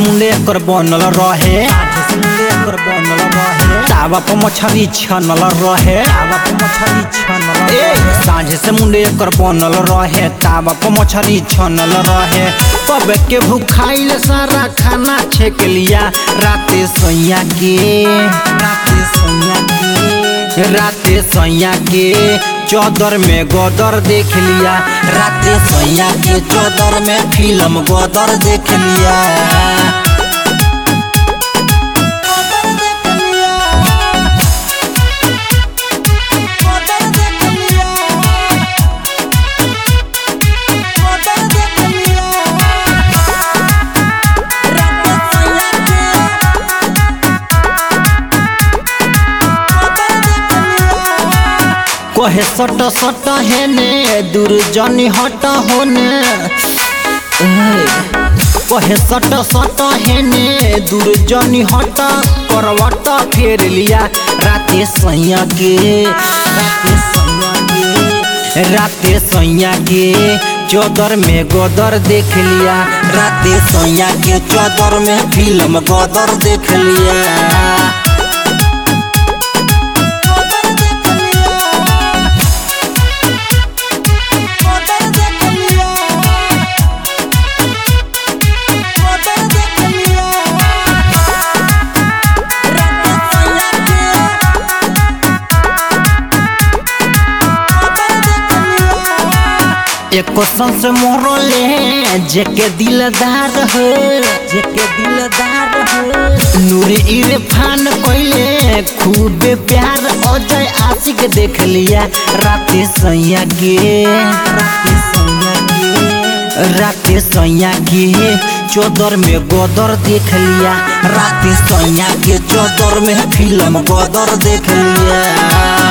मुंडे एकर बनल रहे साझे से मुंडे एकर बनल रहे तावा पर मछली छनल रहे तावा पर मछली छनल ए साझे से मुंडे एकर बनल रहे तावा पर मछली छनल रहे कब के भूखाइल सारा खाना छेक लिया राते सोइया के राते सोइया के राते सोइया के चौदर में गोदर देख लिया राते सोइया के चौदर में फिल्म गोदर देख लिया कहे सट सट हेने दूर जनी हट होने ए, कहे सट सट हेने दूर जनी हट करवट फेर लिया राते सैया के राते सैया के राते सैया के चौदर में गोदर देख लिया राते सैया के चौदर में फिल्म गोदर देख लिया एको संस मोरले जेके दिलदार हो जेके दिलदार हो नूरे इरफान कोइले खूबे प्यार अजय आशिक देख लिया राते सैया के राते सैया के राते सैया के चौदर में गोदर देख लिया राते सैया के चौदर में फिल्म गोदर देख लिया